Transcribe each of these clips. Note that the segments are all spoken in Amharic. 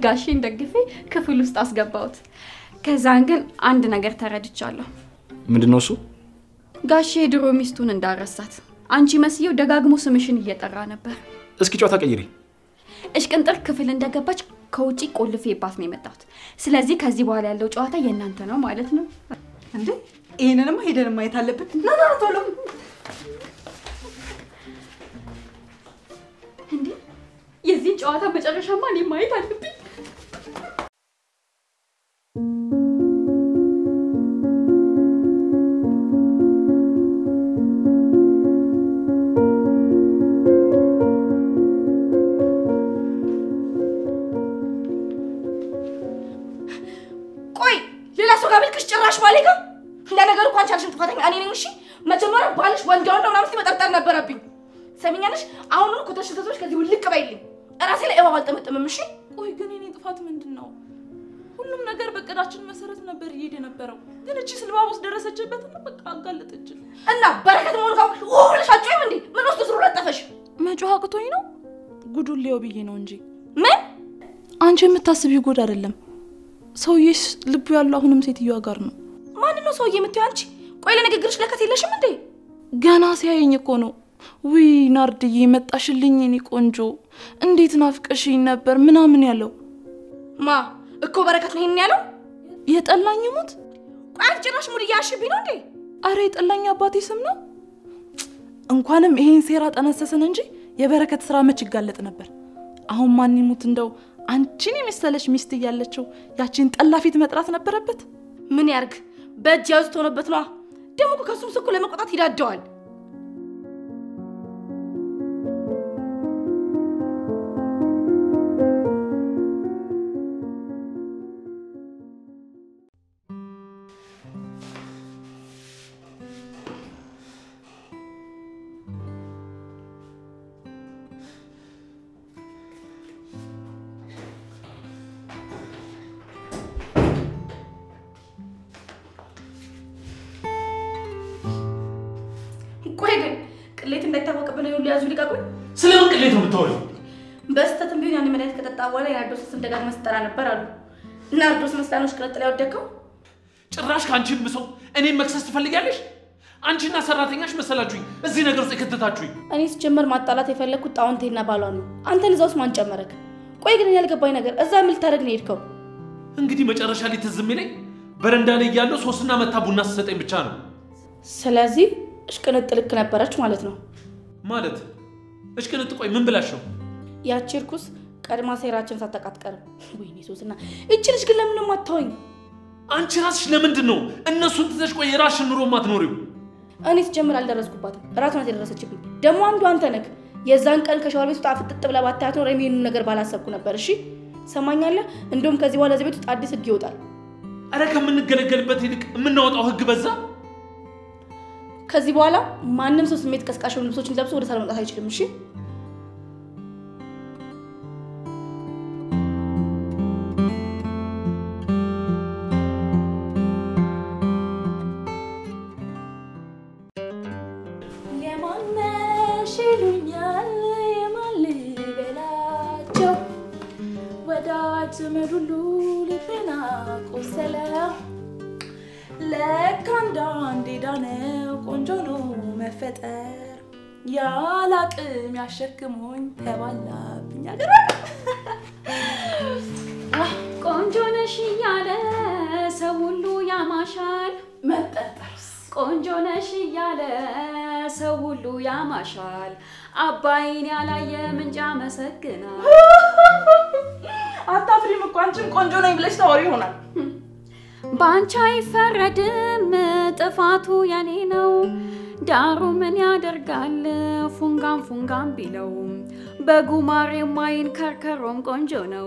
ጋሼን ደግፌ ክፍል ውስጥ አስገባሁት። ከዛን ግን አንድ ነገር ተረድቻለሁ። ምንድን ነው እሱ? ጋሼ የድሮ ሚስቱን እንዳረሳት አንቺ መስየው ደጋግሞ ስምሽን እየጠራ ነበር። እስኪ ጨዋታ ቀይሪ። እሽቅንጥር ክፍል እንደገባች ከውጪ ቆልፌባት ነው የመጣሁት። ስለዚህ ከዚህ በኋላ ያለው ጨዋታ የእናንተ ነው ማለት ነው። እንዴ ይህንንማ ሄደን ማየት አለብን። ና ና ቶሎ እንዴ የዚህን ጨዋታ መጨረሻማ እኔ ማየት አለብኝ። ቆይ ሌላ ሰው ጋር ብልክሽ ጭራሽ ባሌ ጋር ለነገሩ እኮ አንቺ አልሽም ጥፋተኛ እኔ ነኝ። እሺ መጀመሪያ ባልሽ ወንድ ወንድ ምናምን እስኪ መጠርጠር ነበረብኝ። ሰሚኛለሽ? አሁኑን እኮ ተሽተቶች ከዚህ ውልቅ በይልኝ። እራሴ ላይ እባብ አልጠመጥምም። እሺ ቆይ ግን የኔ ጥፋት ምንድን ነው? ሁሉም ነገር በእቅዳችን መሰረት ነበር እየሄደ የነበረው። ግን እቺ ስልባቦስ ደረሰችበትና በቃ አጋለጠችን። እና በረከት መሆኑ ጋር ብለሽ አጮይም እንዴ? ምን ውስጥ ስሩ ለጠፈሽ? መጮህ አቅቶኝ ነው ጉዱን ሊየው ብዬ ነው እንጂ ምን አንቺ የምታስቢው ጉድ አይደለም። ሰውዬሽ ልቡ ያለው አሁንም ሴትዮዋ ጋር ነው። ማንን ነው ሰውዬ የምትይው አንቺ? ቆይ ለንግግርሽ ለከት የለሽም እንዴ? ገና ሲያየኝ እኮ ነው ውይ ናርድዬ መጣሽልኝ የኔ ቆንጆ እንዴት ናፍቀሽኝ ነበር ምናምን ያለው። ማ እኮ በረከት ነው ይሄን ያለው? የጠላኝ ሙት ቆይ አንቺ ጭራሽ ሙድ እያያሽብኝ ነው እንዴ? አረ የጠላኝ አባቴ ስም ነው። እንኳንም ይሄን ሴራ ጠነሰስን እንጂ የበረከት ስራ መች ይጋለጥ ነበር። አሁን ማን ይሙት እንደው አንቺን የመሰለች ሚስት እያለችው ያቺን ጠላ ፊት መጥራት ነበረበት። ምን ያርግ? በእጅ ያዙት ሆነበት ነዋ። ደግሞ እኮ ከሱም ስኩ ለመቆጣት ይዳደዋል። ቆይ ግን ቅሌት እንዳይታወቅብን ሁሉ ያዙ ሊቀቁኝ። ስለምን ቅሌት ነው የምታወሪው? በስተትም ቢሆን ያን መድኃኒት ከጠጣ በኋላ የናርዶስ ስም ደጋግመህ ስትጠራ ነበር አሉ። ናርዶስ መስላኖች ቅጥል ያወደቀው ጭራሽ ከአንቺ ብሰው እኔም መክሰስ ትፈልጊያለሽ? አንቺና ሰራተኛሽ መሰላችሁኝ እዚህ ነገር ውስጥ የከተታችሁኝ። እኔ ሲጀመር ማጣላት የፈለግኩት ጣውንቴና ባሏ ነው። አንተን እዛ ውስጥ ማን ጨመረክ? ቆይ ግን እኔ ያልገባኝ ነገር እዛ ምን ልታደርግ ነው የሄድከው? እንግዲህ መጨረሻ ላይ ትዝ የሚለኝ በረንዳ ላይ እያለሁ ሶስትና መታ ቡና ስትሰጠኝ ብቻ ነው። ስለዚህ እሽቅንጥ ልክ ነበረች ማለት ነው። ማለት እሽቅንጥ፣ ቆይ ምን ብላሽ ነው? ያቺ እርኩስ ቀድማ ሴራችን ሳታውቅ አትቀርም። ወይኔ ሶስና፣ እቺ ልጅ ግን ለምን ነው የማታወኝ? አንቺ ራስሽ ለምንድን ነው እነሱን ትተሽ ቆይ የራስሽን ኑሮ ማትኖሪው? እኔ ስጀምር አልደረስኩባትም። እራሷ ናት የደረሰችብኝ። ደግሞ አንዱ አንተ ነህ። የዛን ቀን ከሻወር ቤት ውስጥ ፍጥጥ ብለህ ባታያት ኖሮ የሚሄኑን ነገር ባላሰብኩ ነበር። እሺ ሰማኛለህ? እንደውም ከዚህ በኋላ እዚህ ቤት ውስጥ አዲስ ህግ ይወጣል። አረ ከምንገለገልበት ይልቅ የምናወጣው ህግ በዛ። ከዚህ በኋላ ማንም ሰው ስሜት ቀስቃሽ የሆኑ ልብሶችን ለብሶ ወደ ሳሎን መውጣት አይችልም። እሺ የማነሽ ይሉኛል የማን ልበላቸው ወዳጅ ዘመድ ሁሉ ልቤን አቆሰለው። ለካ አንዳንዴ ዳነው ቆንጆ ነው መፈጠር ያለ አቅም ያሸክሞኝ ተባላብኝ አገር ቆንጆ ነሽ እያለ ሰው ሁሉ ያማሻል። መጠጠርስ ቆንጆ ነሽ እያለ ሰው ሁሉ ያማሻል። አባይን ያላየ ምንጭ ያመሰግናል። አታፍሪም እኮ አንቺም ቆንጆ ነኝ ብለሽ ታወሪ ይሆናል። በአንቺ አይፈረድም ጥፋቱ የኔ ነው። ዳሩ ምን ያደርጋል ፉንጋም ፉንጋም ቢለው በጉማሬ ማይን ከርከሮም ቆንጆ ነው።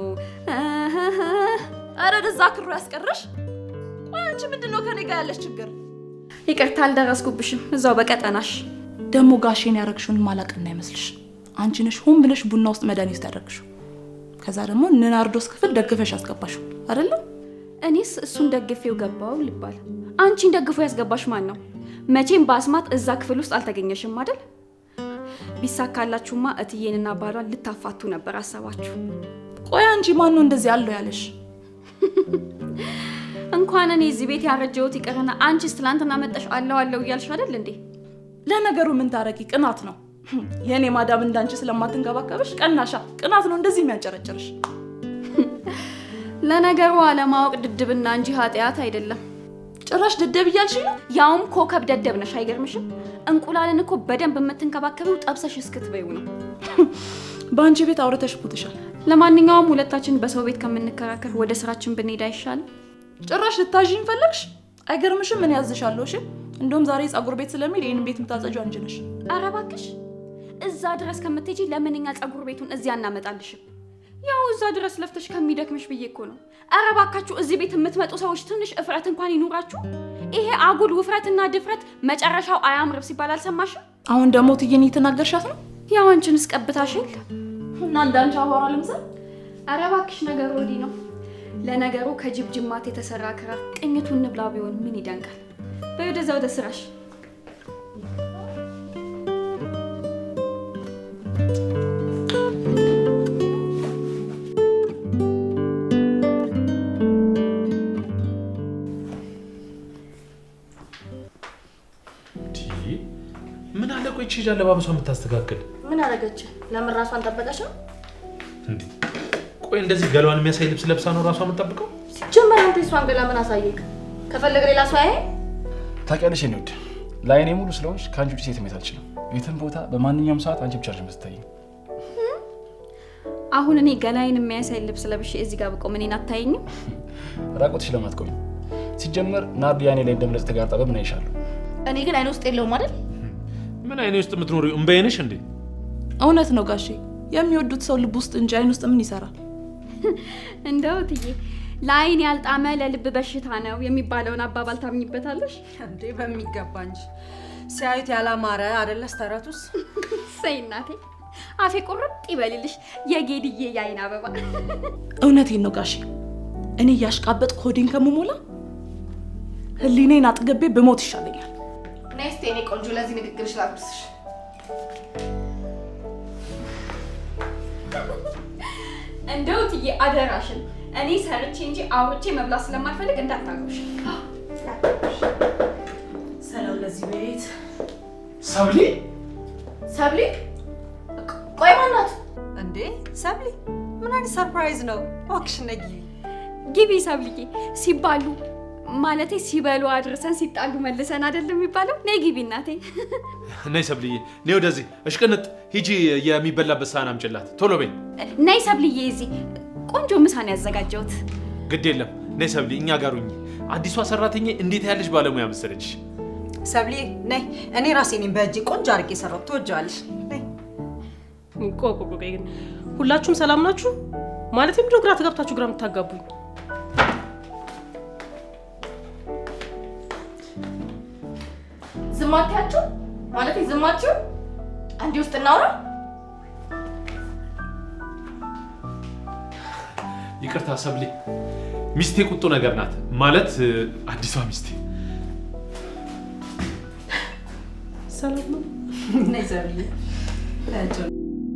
አረ ደዛ ክሩ ያስቀረሽ። ቆይ አንቺ ምንድን ነው ከኔ ጋር ያለሽ ችግር? ይቅርታ አልደረስኩብሽም። እዛው በቀጠናሽ ደግሞ ጋሼን ያረግሽውን ማላቅና አይመስልሽ? አንቺ ነሽ ሆን ብለሽ ቡና ውስጥ መድኃኒት ውስጥ ያደረግሽው። ከዛ ደግሞ ንናርዶስ ክፍል ደግፈሽ ያስገባሽው አይደለም? እኔስ እሱን ደግፌው ገባው ልባል። አንቺን ደግፎ ያስገባሽ ማን ነው? መቼም በአስማት እዛ ክፍል ውስጥ አልተገኘሽም አይደል? ቢሳካላችሁማ እትዬንና ባሏን ልታፋቱ ነበር አሰባችሁ። ቆይ አንቺ ማን ነው እንደዚህ አለው ያለሽ? እንኳን እኔ እዚህ ቤት ያረጀሁት ይቅርና አንቺስ ትላንትና መጠሽ አለው አለው እያልሽ አይደል እንዴ? ለነገሩ ምን ታረቂ? ቅናት ነው። የእኔ ማዳም እንዳንቺ ስለማትንከባከብሽ ቀናሻ። ቅናት ነው እንደዚህ የሚያንጨረጭርሽ። ለነገሩ አለማወቅ ድድብና እንጂ ኃጢአት አይደለም። ጭራሽ ደደብ እያልሽ ነው? ያውም ኮከብ ደደብ ነሽ። አይገርምሽም? እንቁላልን እኮ በደንብ የምትንከባከቢው ጠብሰሽ እስክትበይው ነው። በአንቺ ቤት አውርተሽ ሞትሻል። ለማንኛውም ሁለታችን በሰው ቤት ከምንከራከር ወደ ስራችን ብንሄድ አይሻልም? ጭራሽ ልታዥኝ ፈለግሽ? አይገርምሽም? ምን ያዝሻለሁ? እሺ እንደውም ዛሬ ጸጉር ቤት ስለሚል ይህን ቤት የምታጸጁ አንቺ ነሽ። ኧረ እባክሽ እዛ ድረስ ከምትሄጂ ለምን እኛ ጸጉር ቤቱን እዚያ እናመጣልሽም? ያው እዛ ድረስ ለፍተሽ ከሚደክምሽ ብዬ እኮ ነው። ኧረ እባካችሁ እዚህ ቤት የምትመጡ ሰዎች ትንሽ እፍረት እንኳን ይኑራችሁ። ይሄ አጉል ውፍረትና ድፍረት መጨረሻው አያምርም ሲባል አልሰማሽም? አሁን ደግሞ ትዬን እየተናገርሻት ነው ያው አንቺንስ ቀብታሽ የለ እና እንዳንቺ አቧራ ልምሰል? ኧረ እባክሽ ነገሩ ወዲህ ነው። ለነገሩ ከጅብ ጅማት የተሰራ ክራር ቅኝቱን ንብላ ቢሆን ምን ይደንቃል? በይ ወደዛ ወደ ስራሽ። ምን አለ ቆይ ቺ አለባበሷ የምታስተካክል ምን አደረገች? ለምን ራሷን ጠበቀች ነው? እንዴ? ቆይ እንደዚህ ገሏን የሚያሳይ ልብስ ለብሳ ነው ራሷ የምጠብቀው? ሲጀመር አንተ እሷን ገላ ምን አሳየክ? ከፈለገ ሌላ ሰው ያየ ታውቂያለሽ የኔ ውድ ለአይኔ ሙሉ ስለሆንሽ ከአንቺ ውጭ ሴት ማየት አልችልም። የትም ቦታ በማንኛውም ሰዓት አንቺ ብቻ ነሽ የምትታይኝ። አሁን እኔ ገላይን የሚያሳይ ልብስ ለብሼ እዚህ ጋር ብቆም እኔን አታየኝም? ራቆትሽ ለምን አትቆይም? ሲጀመር ናርዲ አይኔ ላይ እንደምለጽ ተጋርጣ በምን አይሻለሁ? እኔ ግን አይነ ውስጥ የለውም አይደል? ምን አይኔ ውስጥ የምትኖሪ እምባዬ ነሽ እንዴ? እውነት ነው ጋሼ። የሚወዱት ሰው ልብ ውስጥ እንጂ አይን ውስጥ ምን ይሰራል? እንደው ትዬ ለአይን ያልጣመ ለልብ በሽታ ነው የሚባለውን አባባል ታምኝበታለሽ? እንዴ በሚገባ እንጂ ሲያዩት ያላማረ አደለስ ተረቱስ። ሰይ እናቴ አፌ ቁርጥ ይበልልሽ የጌድዬ የአይን አበባ። እውነቴን ነው ጋሼ። እኔ እያሽቃበጥ ኮዲን ከምሞላ ህሊኔን አጥገቤ ብሞት ይሻለኛል። ነይ እስኪ የኔ ቆንጆ ለዚህ ንግግርሽ ላብርስሽ። እንደው ትዬ አደራሽን እኔ ሰርቼ እንጂ አውርቼ መብላት ስለማልፈልግ እንዳታጎሽ። ሰላም ለዚህ ቤት። ሰብሊ ሰብሊ ቆይ ማናት? እንዴ ሰብሊ፣ ምን አይነት ሰርፕራይዝ ነው? እባክሽ ነይ ግቢ። ግቢ ሰብልዬ። ሲባሉ ማለቴ ሲበሉ አድርሰን ሲጣሉ መልሰን አይደለም የሚባለው? ነይ ግቢ እናቴ። ነይ ሰብልዬ፣ ነይ ወደዚህ። እሽቅንጥ ሂጂ፣ የሚበላበት ሳህን አምጪላት ቶሎ በይ። ነይ ሰብልዬ፣ እዚህ ቆንጆ ምሳን ያዘጋጀሁት። ግድ የለም ነይ ሰብሊ፣ እኛ ጋር ሁኚ። አዲሷ ሰራተኛ እንዴት ያለች ባለሙያ መሰለች። ሰብሊ ነይ፣ እኔ ራሴ ነኝ በእጄ ቆንጆ አድርጌ የሰራሁት። ትወጂዋለሽ። ነይ። ቆይ ቆይ ቆይ ግን ሁላችሁም ሰላም ናችሁ? ማለት ምንድነው ግራ ተጋብታችሁ ግራ የምታጋቡኝ? ዝም አትያችሁ? ማለት ዝም አትዩ? አንዴ ውስጥ እናውራ። ይቅርታ ሰብሊ፣ ሚስቴ ቁጡ ነገር ናት። ማለት አዲሷ ሚስቴ። ሰላም ነው? ነይ ሰብሊ። ታያቸው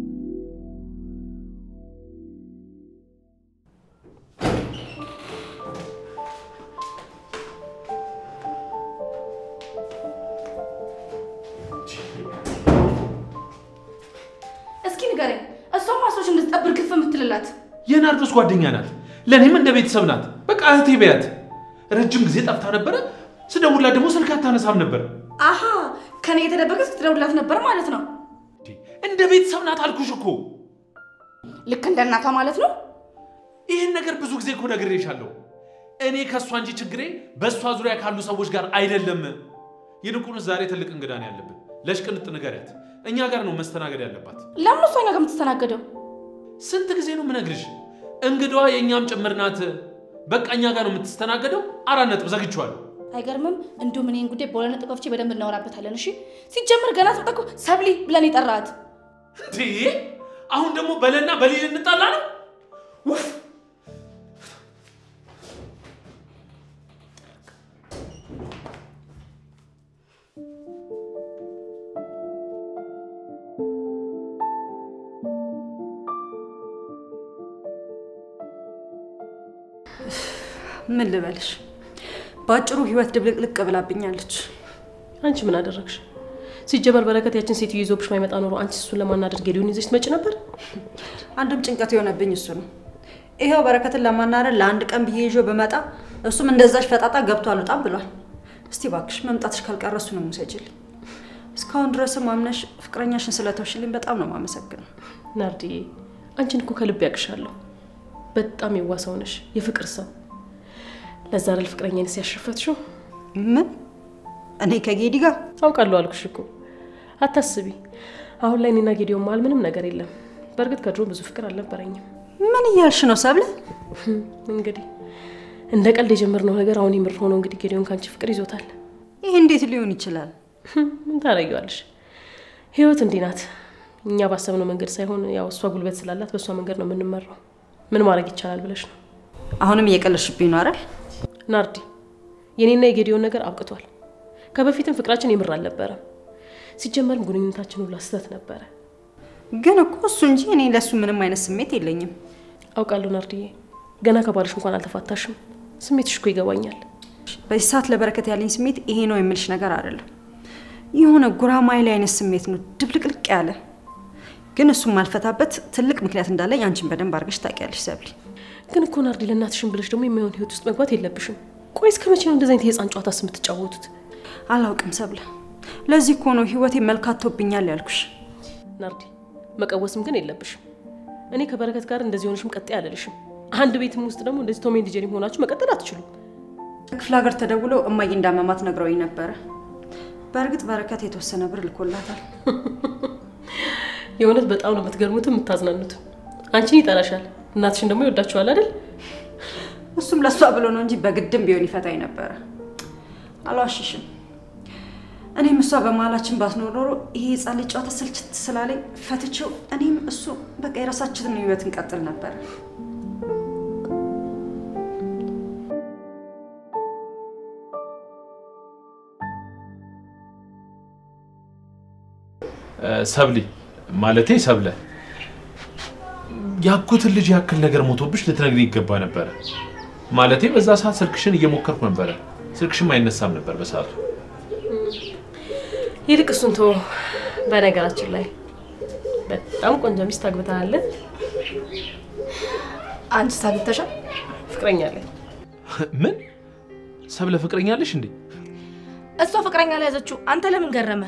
እስኪ ንገረኝ፣ እሷም ማሶች እንድትጠብር ግፍ የምትልላት የናርዶስ ጓደኛ ናት። ለእኔም እንደ ቤተሰብ ናት። በቃ እህቴ በያት። ረጅም ጊዜ ጠፍታ ነበረ። ስደውላት ደግሞ ስልክ አታነሳም ነበር። አሀ ከኔ የተደበቀ ስትደውልላት ነበር ማለት ነው። እንደ ቤተሰብ ናት አልኩሽ እኮ። ልክ እንደ እናቷ ማለት ነው። ይህን ነገር ብዙ ጊዜ እኮ ነግሬሻለሁ። እኔ ከእሷ እንጂ ችግሬ በእሷ ዙሪያ ካሉ ሰዎች ጋር አይደለም። ይልቁንስ ዛሬ ትልቅ እንግዳ ነው ያለብን። ለሽቅንጥ ንገሪያት፣ እኛ ጋር ነው መስተናገድ ያለባት። ለምን እሷ እኛ ጋር የምትስተናገደው? ስንት ጊዜ ነው የምነግርሽ? እንግዳዋ የእኛም ጭምር ናት። በቃ እኛ ጋር ነው የምትስተናገደው። አራት ነጥብ ዘግቼዋለሁ። አይገርምም? እንዲሁም እኔን ጉዳይ በሁለት ነጥብ ከፍቼ በደንብ እናወራበታለን። እሺ ሲጀምር ገና ስትመጣ እኮ ሰብሊ ብለን የጠራት እንዴ! አሁን ደግሞ በለና በሊል እንጣላ ነው? ውፍ! ምን ልበልሽ፣ በአጭሩ ህይወት ድብልቅልቅ ብላብኛለች። አንቺ ምን አደረግሽ? ሲጀመር በረከት ያችን ሴትዮ ይዞብሽ ማይመጣ ኖሮ አንቺ እሱን ለማናደድ ጌዲዮን ይዘሽ ትመጪ ነበር። አንድም ጭንቀት የሆነብኝ እሱ ነው። ይኸው በረከትን ለማናደድ ለአንድ ቀን ብዬ ይዞ በመጣ እሱም እንደዛች ፈጣጣ ገብቶ አልወጣም ብሏል። እስቲ ባክሽ መምጣትሽ ካልቀረ እሱንም ውሰጂልኝ። እስካሁን ድረስም አምነሽ ፍቅረኛሽን ስለተውሽልኝ በጣም ነው የማመሰግነው። ናርዲዬ፣ አንቺን እኮ ከልብ ያቅሻለሁ። በጣም የዋሰው ነሽ፣ የፍቅር ሰው። ለዛ አይደል ፍቅረኛዬን ሲያሸፈትሽው? ምን እኔ ከጌዲ ጋር አውቃለሁ አልኩሽ እኮ አታስቢ። አሁን ላይ እኔና ጌዲዮን መሀል ምንም ነገር የለም። በእርግጥ ከድሮ ብዙ ፍቅር አልነበረኝም። ምን እያልሽ ነው ሰብለ? እንግዲህ እንደ ቀልድ የጀመርነው ነገር አሁን የምር ሆኖ እንግዲህ ጌዲዮን ከአንቺ ፍቅር ይዞታል። ይህ እንዴት ሊሆን ይችላል? ምን ታደርጊዋለሽ? ህይወት እንዲህ ናት። እኛ ባሰብነው መንገድ ሳይሆን ያው እሷ ጉልበት ስላላት በእሷ መንገድ ነው የምንመራው። ምን ማድረግ ይቻላል ብለሽ ነው አሁንም እየቀለድሽብኝ ነው አይደል? ናርዲ? የኔና የጌዲዮን ነገር አብቅቷል። ከበፊትም ፍቅራችን የምር አልነበረም። ሲጀመርም ግንኙነታችን ሁላ ስህተት ነበረ። ግን እኮ እሱ እንጂ እኔ ለእሱ ምንም አይነት ስሜት የለኝም። አውቃለሁ ናርዲዬ፣ ገና ከባልሽ እንኳን አልተፋታሽም። ስሜትሽ እኮ ይገባኛል። በዚህ ሰዓት ለበረከት ያለኝ ስሜት ይሄ ነው የምልሽ ነገር አይደለም። የሆነ ጉራማይሌ አይነት ስሜት ነው፣ ድብልቅልቅ ያለ። ግን እሱም ማልፈታበት ትልቅ ምክንያት እንዳለኝ አንቺን በደንብ አድርገሽ ታውቂያለሽ ሰብሊ። ግን እኮ ናርዲ፣ ለእናትሽን ብለሽ ደግሞ የማይሆን ህይወት ውስጥ መግባት የለብሽም። ቆይ እስከ መቼ ነው እንደዚህ አይነት የህፃን ጨዋታስ የምትጫወቱት? አላውቅም ሰብለ፣ ለዚህ እኮ ነው ህይወቴ መልካቶብኛል ያልኩሽ። ናርዲ፣ መቀወስም ግን የለብሽም። እኔ ከበረከት ጋር እንደዚህ ሆነሽም ቀጤ አልልሽም። አንድ ቤትም ውስጥ ደግሞ እንደዚህ ቶም ኤንድ ጄሪ ሆናችሁ መቀጠል አትችሉም። ክፍለ ሀገር ተደውሎ እማዬ እንዳመማት ነግረውኝ ነበረ። በእርግጥ በረከት የተወሰነ ብር ልኮላታል። የእውነት በጣም ነው የምትገርሙትም የምታዝናኑትም። አንቺን ይጠላሻል፣ እናትሽን ደግሞ ይወዳችኋል አይደል? እሱም ለእሷ ብሎ ነው እንጂ በግድም ቢሆን ይፈታኝ ነበረ። አልዋሽሽም። እኔም እሷ በመሀላችን ባትኖር ኖሮ ይሄ ህፃን ልጅ ጨዋታ ስልችት ስላለኝ ፈትቼው እኔም እሱ በቃ የራሳችንን ህይወት እንቀጥል ነበር። ሰብሊ ማለቴ ሰብለ ያኩትን ልጅ ያክል ነገር ሞቶብሽ ልትነግሪ ይገባ ነበረ። ማለቴ በዛ ሰዓት ስልክሽን እየሞከርኩ ነበረ። ስልክሽም አይነሳም ነበር በሰዓቱ። ይልቅ እሱን ተወው። በነገራችን ላይ በጣም ቆንጆ ሚስት አግብተሃል። አንቺ ሳግብተሻል? ፍቅረኛ አለኝ። ምን ሰብለ ፍቅረኛ አለሽ እንዴ? እሷ ፍቅረኛ ላይ ያዘችው አንተ ለምን ገረመ?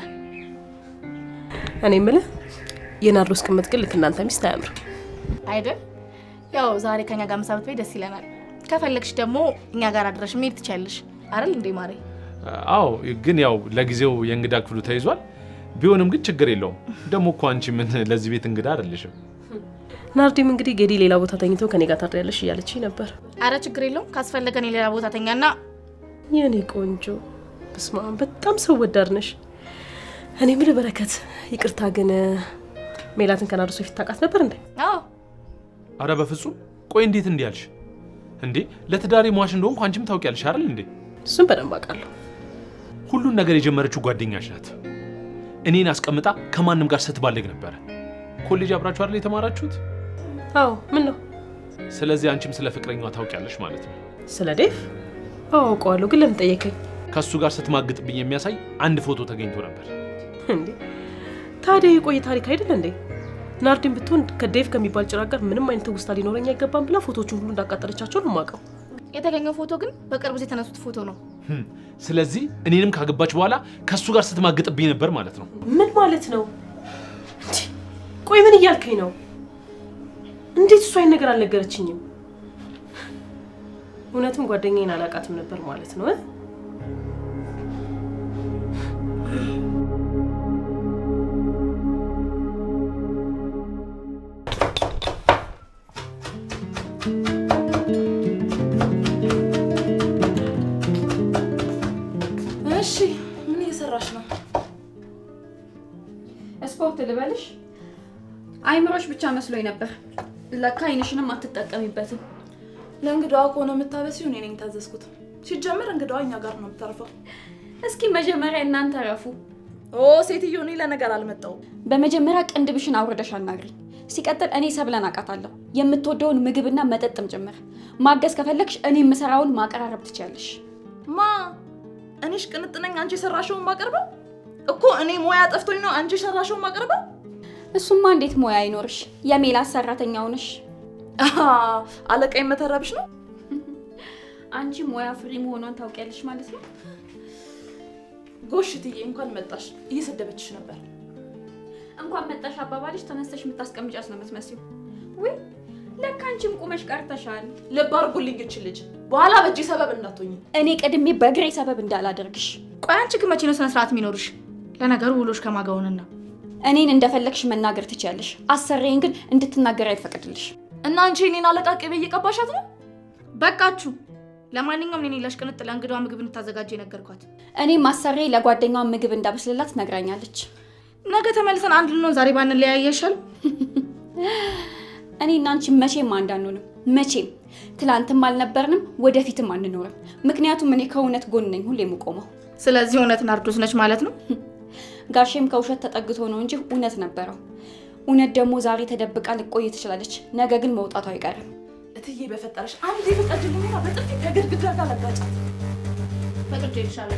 እኔ የምልህ የናርዶስ ቅምጥ ግን ልክ እናንተ ሚስት አያምርም። አይደል? ያው ዛሬ ከኛ ጋር ምሳ ብትበይ ደስ ይለናል። ከፈለግሽ ደግሞ እኛ ጋር አድረሽ መሄድ ትችያለሽ። አይደል እንዴ ማሬ? አዎ፣ ግን ያው ለጊዜው የእንግዳ ክፍሉ ተይዟል። ቢሆንም ግን ችግር የለውም። ደግሞ እኮ አንቺ ምን ለዚህ ቤት እንግዳ አይደለሽም። ናርዲም እንግዲህ ጌዲ ሌላ ቦታ ተኝቶ ከኔ ጋር ታድሪያለሽ እያለች ነበር። አረ ችግር የለውም። ካስፈለገን የሌላ ቦታ ተኛና የኔ ቆንጆ በስመ አብ በጣም ሰው ወዳድ ነሽ። እኔ የምልህ በረከት፣ ይቅርታ ግን ሜላትን ከናርዶስ በፊት ታውቃት ነበር እንዴ? አዎ አረ በፍጹም ቆይ፣ እንዴት እንዲህ አልሽ እንዴ? ለትዳሬ ሟች እንደሆንኩ አንቺም ታውቂያለሽ አይደል እንዴ? እሱም በደንብ አውቃለሁ። ሁሉን ነገር የጀመረችው ጓደኛሽ ናት። እኔን አስቀምጣ ከማንም ጋር ስትባለግ ነበረ። ኮሌጅ አብራችሁ አይደል የተማራችሁት? አዎ ምን ነው ስለዚህ አንቺም ስለ ፍቅረኛዋ ታውቂያለሽ ማለት ነው። ስለ ዴቭ? አዎ አውቀዋለሁ፣ ግን ለምን ጠየቀኝ? ከእሱ ጋር ስትማግጥብኝ የሚያሳይ አንድ ፎቶ ተገኝቶ ነበር። እንዴ ታዲያ የቆየ ታሪክ አይደል እንዴ? ናርዲን ብትሆን ከዴቭ ከሚባል ጭራቅ ጋር ምንም አይነት ትውስታ ሊኖረኝ አይገባም ብላ ፎቶቹን ሁሉ እንዳቃጠለቻቸው ነው የማውቀው። የተገኘው ፎቶ ግን በቅርብ ጊዜ የተነሱት ፎቶ ነው። ህም፣ ስለዚህ እኔንም ካገባች በኋላ ከእሱ ጋር ስትማግጥብኝ ነበር ማለት ነው። ምን ማለት ነው? እንዴ ቆይ ምን እያልከኝ ነው? እንዴት እሱ አይን ነገር አልነገረችኝም? እውነትም ጓደኛዬን አላውቃትም ነበር ማለት ነው እ? እሺ ምን እየሰራሽ ነው? ስፖርት ልበልሽ? አይምሮሽ ብቻ መስሎኝ ነበር። ለካ አይንሽንም አትጠቀሚበትም። ለእንግዳዋ ከሆነ የምታበሲው እኔ ነኝ ታዘዝኩት። ሲጀምር እንግዳዋ እኛ ጋር ነው የምታርፈው። እስኪ መጀመሪያ እናንተ ረፉ። ኦ ሴትዮ፣ እኔ ለነገር አልመጣሁም። በመጀመሪያ ቅንድብሽን አውርደሽ አናግሪ። ሲቀጥል እኔ ሰብለን አውቃታለሁ፣ የምትወደውን ምግብና መጠጥም ጭምር። ማገዝ ከፈለግሽ እኔ የምሰራውን ማቀራረብ ትችያለሽ። ማ እኔሽ ቅንጥ ነኝ አንቺ የሰራሽውን ማቀርበው እኮ እኔ ሙያ ጠፍቶኝ ነው አንቺ የሰራሽውን ማቀርበው እሱማ እንዴት ሙያ አይኖርሽ? የሜላት ሰራተኛው ነሽ። አለቃ መተረብሽ ነው አንቺ ሙያ ፍሪ መሆኗን ታውቂያለሽ ማለት ነው። ጎሽ እትዬ እንኳን መጣሽ እየሰደበችሽ ነበር እንኳን መጣሽ አባባልሽ ተነስተሽ የምታስቀምጫት ነው የምትመስዩ። ውይ ለካ አንቺም ቁመሽ ቀርተሻል። ልብ አድርጉልኝ እች ልጅ በኋላ በእጅ ሰበብ እንዳትሆኝ እኔ ቀድሜ በእግሬ ሰበብ እንዳላደርግሽ። ቆይ አንቺ ግን መቼ ነው ስነ ስርዓት የሚኖርሽ? ለነገሩ ውሎሽ ከማገውንና እኔን እንደፈለግሽ መናገር ትችያለሽ፣ አሰሬን ግን እንድትናገር አይፈቅድልሽ። እና አንቺ እኔን አለቃ ቅቤ እየቀባሻት ነው በቃችሁ። ለማንኛውም እኔ ላሽ ቅንጥ ለእንግዳዋ ምግብ እንድታዘጋጀ የነገርኳት። እኔም አሰሬ ለጓደኛዋ ምግብ እንዳበስልላት ነግራኛለች። ነገ ተመልሰን አንድ ልንሆን ዛሬ ባንለያይ አይሻልም? እኔ እና አንቺ መቼም አንድ አንሆንም። መቼም ትላንትም አልነበርንም፣ ወደፊትም አንኖርም። ምክንያቱም እኔ ከእውነት ጎን ነኝ ሁሌ የምቆመው። ስለዚህ እውነት ናርዶስ ነች ማለት ነው። ጋሼም ከውሸት ተጠግቶ ነው እንጂ እውነት ነበረው። እውነት ደግሞ ዛሬ ተደብቃ ልቆይ ትችላለች፣ ነገ ግን መውጣቱ አይቀርም። እትዬ በፈጠረሽ አንድ የፈቀድልኝና በጥፊ ከግድግዳ ጋር ለጋጫት ፈቅጄ ይልሻለሁ።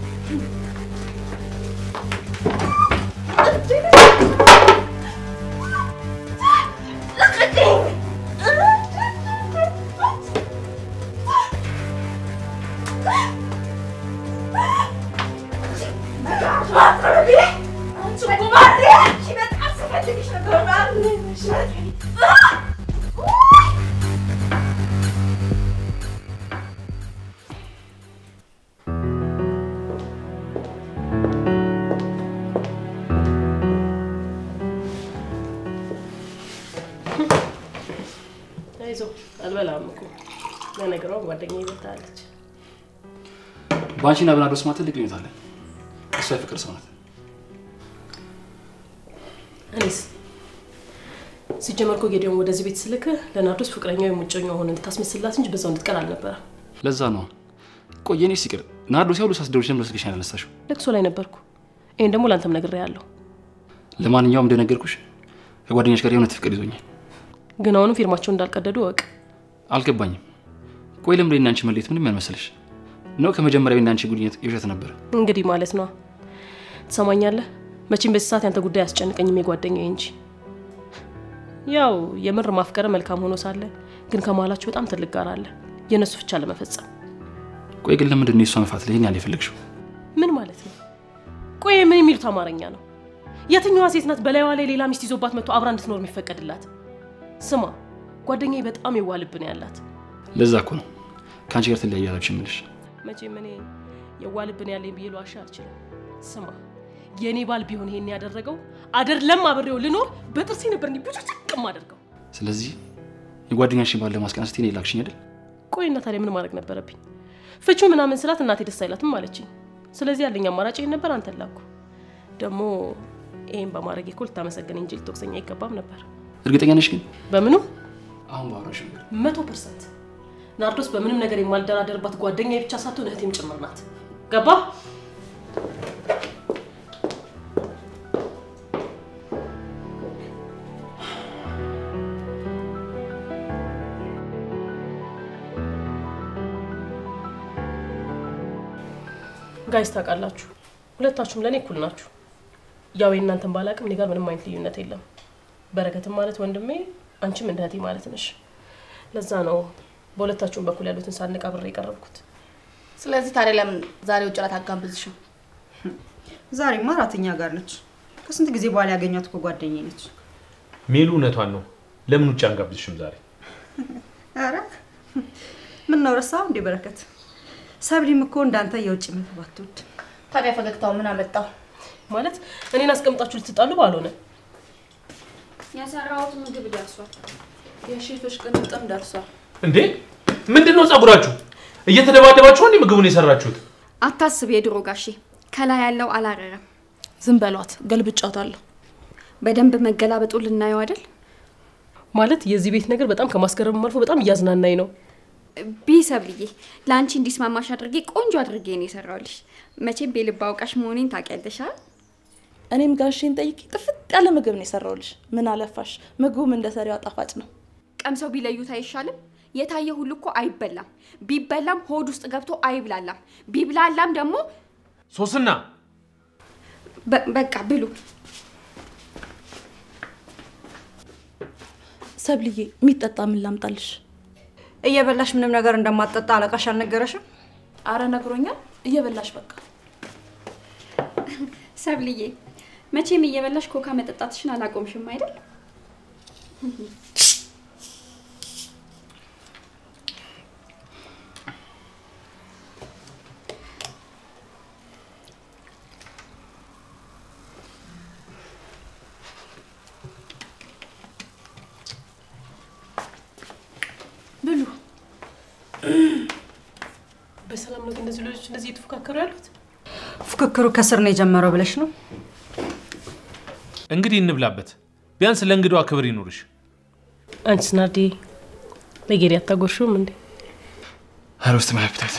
አይዞህ አልበላም እኮ ለነገሯ ጓደኛዬ ይበልጣለች። በአንቺና በናርዶስ ማለት ትልቅ ልዩነት አለ። እሷ የፍቅር ሰው ናት። እኔስ ሲጀመር እኮ ጌዲዮን ወደዚህ ቤት ስልክ ለናርዶስ ፍቅረኛ ወይም ውጨኛ ሆነ እንድታስመስላት እንጂ በዛው እንድትቀር አልነበረም። ለዛ ነው ቆይ የኔ ሲቅር ናርዶስ ያው ሳስደውልሽ ለምን ስልክሽን ያላነሳሽው? ለቅሶ ላይ ነበርኩ። ይሄን ደግሞ ለአንተም ነግሬሃለሁ። ለማንኛውም እንደነገርኩሽ ከጓደኛሽ ጋር የእውነት ፍቅር ይዞኛል። ግን አሁንም ፊርማቸውን እንዳልቀደዱ እወቅ። አልገባኝም። ቆይ ለምን እኔና አንቺ መለየት ምንም ያልመሰለሽ ነው? ከመጀመሪያው የእኔና አንቺ ጉድኝት የውሸት ነበር። እንግዲህ ማለት ነው። ትሰማኛለህ? መቼም በዚህ ሰዓት ያንተ ጉዳይ አያስጨንቀኝም የጓደኛዬ እንጂ። ያው የምር ማፍቀረ መልካም ሆኖ ሳለ ግን ከመሀላችሁ በጣም ትልቅ ጋር አለ፣ የእነሱ ፍቻ ለመፈጸም። ቆይ ግን ለምንድን ነው የእሷ መፋት ለይህን ያለ የፈለግሽው? ምን ማለት ነው? ቆይ ምን የሚሉት አማርኛ ነው? የትኛዋ ሴት ናት በላይዋ ላይ ሌላ ሚስት ይዞባት መጥቶ አብራ እንድትኖር የሚፈቀድላት? ስማ ጓደኛዬ በጣም የዋህ ልብ ነው ያላት። ለዛ እኮ ነው ከአንቺ ጋር ትለያያለች የምልሽ። መቼም እኔ የዋህ ልብ ነው ያለኝ ብዬ ልዋሻ አልችልም። ስማ የእኔ ባል ቢሆን ይሄን ያደረገው አይደለም አብሬው ልኖር በጥርሴ ነበር እንዲህ ብዙ ጥቅም አደርገው። ስለዚህ የጓደኛሽን ባል ለማስቀናት ስትይ እኔ ላክሽኝ አይደል? ቆይ እና ታዲያ ምን ማድረግ ነበረብኝ? ፍቹ ምናምን ስላት እናቴ ደስ አይላትም አለችኝ። ስለዚህ ያለኝ አማራጭ ይሄን ነበር፣ አንተን ላኩ። ደግሞ ይሄን በማድረግ እኮ ልታመሰገኝ እንጂ ልትወቅሰኝ አይገባም ነበር። እርግጠኛ ነሽ ግን? በምኑ አሁን ባወራሽ ነገር መቶ ፐርሰንት ናርዶስ በምንም ነገር የማልደራደርባት ጓደኛ ብቻ ሳትሆን እህቴም ጭምር ናት። ገባ? ጋይስ ታውቃላችሁ፣ ሁለታችሁም ለእኔ እኩል ናችሁ። ያው የእናንተን ባላቅም እኔ ጋር ምንም አይነት ልዩነት የለም። በረከትም ማለት ወንድሜ፣ አንቺም እንደ እህቴ ማለት ነሽ። ለዛ ነው በሁለታችሁም በኩል ያሉትን ሳንቅ አብሬ የቀረብኩት። ስለዚህ ታዲያ ለምን ዛሬ ውጭ ላት አጋብዝሽም? ዛሬማ እራተኛ ጋር ነች። ከስንት ጊዜ በኋላ ያገኛት እኮ ጓደኛዬ ነች። ሜሉ እውነቷን ነው። ለምን ውጭ አንጋብዝሽም ዛሬ? ኧረ ምን ነው ረሳው እንዴ በረከት? ሰብሊም እኮ እንዳንተ የውጭ ምግብ አትወድ። ታዲያ ፈገግታው ምን አመጣው? ማለት እኔን አስቀምጣችሁ ልትጣሉ ባልሆነ የሰራሁት ምግብ ደርሷል። የሼፎች ቅንጥም ደርሷል። እንዴ ምንድን ነው ጸጉራችሁ? እየተደባደባችሁ እንዴ ምግቡን የሰራችሁት? አታስብ የድሮ ጋሼ፣ ከላይ ያለው አላረረም። ዝም በሏት፣ ገልብጫታለሁ። በደንብ መገላበጡ ልናየው አይደል? ማለት የዚህ ቤት ነገር በጣም ከማስገረም አልፎ በጣም እያዝናናኝ ነው። ቢሰብልዬ ለአንቺ እንዲስማማሽ አድርጌ ቆንጆ አድርጌ ነው የሰራሁልሽ። መቼም የልብ አውቃሽ መሆኔን ታውቂያለሽ አይደል? እኔም ጋሼን ጠይቄ ጥፍጥ ያለ ምግብ ነው የሰራውልሽ። ምን አለፋሽ ምግቡም እንደ ሰሪዋ ጣፋጭ ነው። ቀምሰው ቢለዩት አይሻልም? የታየ ሁሉ እኮ አይበላም። ቢበላም ሆድ ውስጥ ገብቶ አይብላላም። ቢብላላም ደግሞ ሶስና በ- በቃ ብሉ። ሰብልዬ የሚጠጣ ምን ላምጣልሽ? እየበላሽ ምንም ነገር እንደማትጠጣ አለቃሽ አልነገረሽም? አረ ነግሮኛል። እየበላሽ በቃ ሰብልዬ መቼም እየበላሽ ኮካ መጠጣትሽን አላቆምሽም አይደል? ብሉ። በሰላም ነው ግን እነዚህ ልጆች እንደዚህ እየተፎካከሩ ያሉት? ፉክክሩ ከስር ነው የጀመረው ብለሽ ነው? እንግዲህ እንብላበት። ቢያንስ ለእንግዳዋ ክብር ይኑርሽ። አንቺስ ናርዲ ለጌዲ አታጎርሽውም እንዴ? አልወስድ ማያፕታት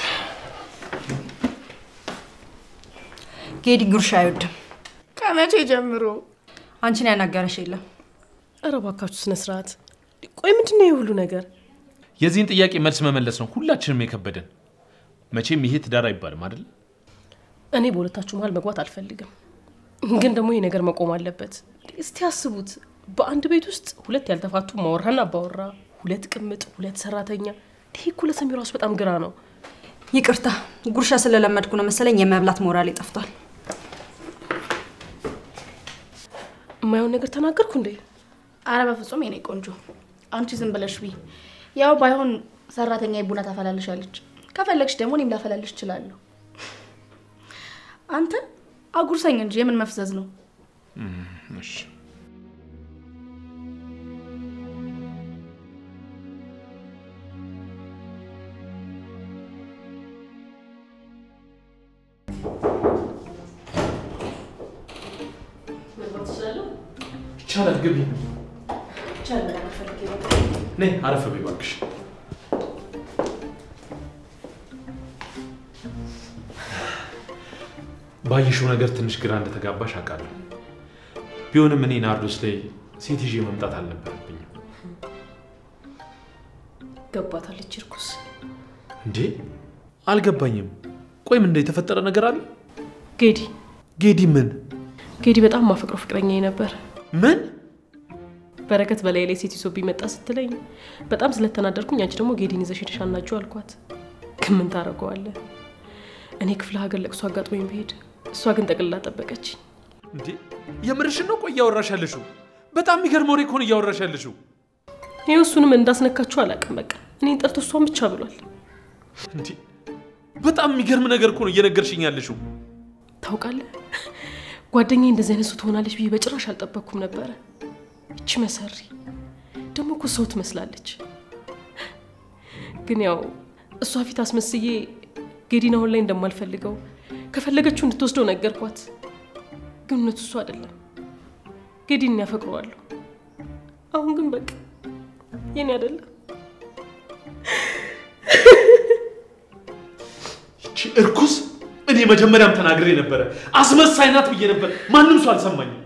ጌዲ ጉርሻ አይወድም። ከመቼ ጀምሮ? አንቺን ያናገረሽ የለም። ኧረ እባካችሁ ስነ ስርዓት። ቆይ ምንድን ነው ይህ ሁሉ ነገር? የዚህን ጥያቄ መልስ መመለስ ነው ሁላችንም የከበደን። መቼም ይሄ ትዳር አይባልም አይደል? እኔ በሁለታችሁ መሀል መግባት አልፈልግም፣ ግን ደግሞ ይህ ነገር መቆም አለበት። እስቲ አስቡት፣ በአንድ ቤት ውስጥ ሁለት ያልተፋቱ ማወራና አባወራ፣ ሁለት ቅምጥ፣ ሁለት ሰራተኛ። ይሄ እኮ ለሰሚው ራሱ በጣም ግራ ነው። ይቅርታ ጉርሻ ስለለመድኩ ነው መሰለኝ የመብላት ሞራሌ ጠፍቷል። የማየውን ነገር ተናገርኩ እንዴ? አረ በፍጹም የኔ ቆንጆ፣ አንቺ ዝም ብለሽ ቢ ያው ባይሆን ሰራተኛ ቡና ታፈላልሻለች። ከፈለግሽ ደግሞ እኔም ላፈላልሽ እችላለሁ። አንተ አጉርሰኝ እንጂ የምን መፍዘዝ ነው? እሺ ይቻላል። ግቢ። ነይ አረፍ በይ እባክሽ። ባየሽው ነገር ትንሽ ግራ እንደተጋባሽ አውቃለሁ። ቢሆንም እኔ ናርዶስ ላይ ሴት ይዤ መምጣት አልነበረብኝም። ገባታለች እርኩስ። እንዴ አልገባኝም። ቆይ ምን የተፈጠረ ነገር አለ? ጌዲ ጌዲ ምን ጌዲ በጣም ማፈቅረው ፍቅረኛ ነበር። ምን በረከት በላይ ላይ ሴት ይዞብኝ መጣ ስትለኝ በጣም ስለተናደርኩኝ አንቺ ደግሞ ጌዲን ይዘሽ ሄደሽ አናጁ አልኳት። ግን ምን ታደርገዋለህ? እኔ ክፍለ ሀገር ለቅሶ አጋጥሞኝ ብሄድ እሷ ግን ጠቅልላ ጠበቀችኝ። እንዴ የምርሽን ነው? ቆይ እያወራሽ ያለሽው በጣም የሚገርም ወሬ እኮ ነው እያወራሽ ያለሽው። ይህ እሱንም እንዳስነካችሁ አላውቅም። በቃ እኔን ጠርቶ እሷን ብቻ ብሏል። እንዴ በጣም የሚገርም ነገር እኮ ነው እየነገርሽኝ ያለሽው። ታውቃለህ ጓደኛዬ እንደዚህ አይነት ሰው ትሆናለች ብዬ በጭራሽ አልጠበቅኩም ነበረ። እቺ መሰሪ ደግሞ እኮ ሰው ትመስላለች። ግን ያው እሷ ፊት አስመስዬ ጌዲን አሁን ላይ እንደማልፈልገው ከፈለገችው እንድትወስደው ነገርኳት። ግን እውነቱ እሱ አይደለም። ጌዲን ያፈቅረዋለሁ። አሁን ግን በቃ የኔ አይደለም። ይቺ እርኩስ እኔ መጀመሪያም ተናግሬ ነበረ። አስመሳይ ናት ብዬ ነበር። ማንም ሰው አልሰማኝም።